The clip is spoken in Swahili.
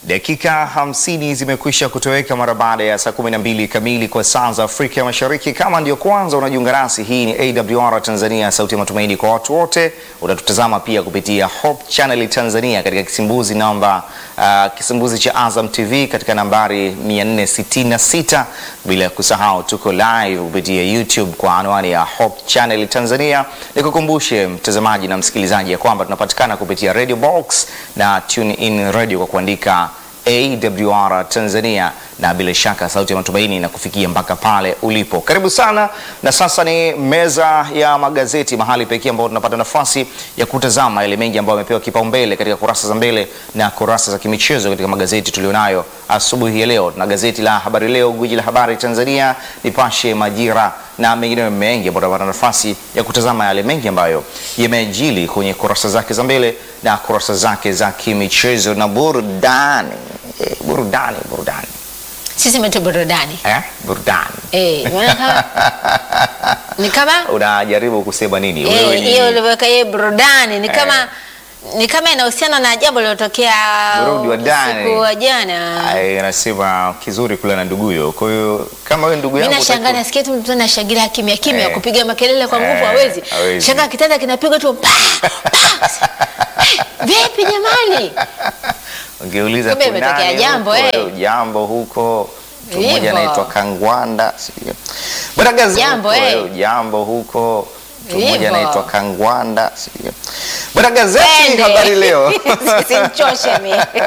Dakika hamsini zimekwisha kutoweka mara baada ya saa kumi na mbili kamili kwa saa za Afrika ya Mashariki. Kama ndio kwanza unajiunga nasi, hii ni AWR Tanzania, sauti ya matumaini kwa watu wote. Utatutazama pia kupitia Hope Channel Tanzania katika kisimbuzi namba uh, kisimbuzi cha Azam TV katika nambari 466, bila kusahau tuko live kupitia YouTube kwa anwani ya Hope Channel Tanzania. Nikukumbushe mtazamaji na msikilizaji ya kwamba tunapatikana kupitia Radio Box na Tune In Radio kwa kuandika AWR Tanzania na bila shaka sauti ya matumaini na kufikia mpaka pale ulipo. Karibu sana, na sasa ni meza ya magazeti, mahali pekee ambapo tunapata nafasi ya kutazama yale mengi ambayo yamepewa kipaumbele katika kurasa za mbele na kurasa za kimichezo katika magazeti tulionayo asubuhi ya leo. Tuna gazeti la Habari Leo, gwiji la habari Tanzania, Nipashe, Majira na mengine mengi ambayo tunapata nafasi ya kutazama yale mengi ambayo yamejili kwenye kurasa zake za mbele na kurasa zake za kimichezo na burudani. Eh, burudani burudani Sisi metu burudani eh? burudani eh, maana kama- ni kama unajaribu kusema nini eh, Wewe ni- hiyo uliweka hiyo burudani ni kama ni kama inahusiana na jambo lilotokea Burudi wa ndani. usiku wa jana. Ai, anasema kizuri kula na nduguyo. Kwa hiyo kama wewe ndugu Mimi yangu nashangaa utaki- nasikia tu mtu anashangilia kimya kimya Eh. kupiga makelele kwa nguvu Eh, hawezi. hawezi. Shanga kitanda kinapigwa tu pa, pa. Vipi jamani? ungeuliza Kumbe kuna imetokea nani jambo, huko, eh. eh, jambo huko mtu mmoja Hivyo. anaitwa Kangwanda sijui. Bwana gazi Jambo, huko, eh. eh, jambo huko mtu mmoja Hivyo. anaitwa Kangwanda sijui. Bwana gazeti Twende. habari leo Simchoshe mimi.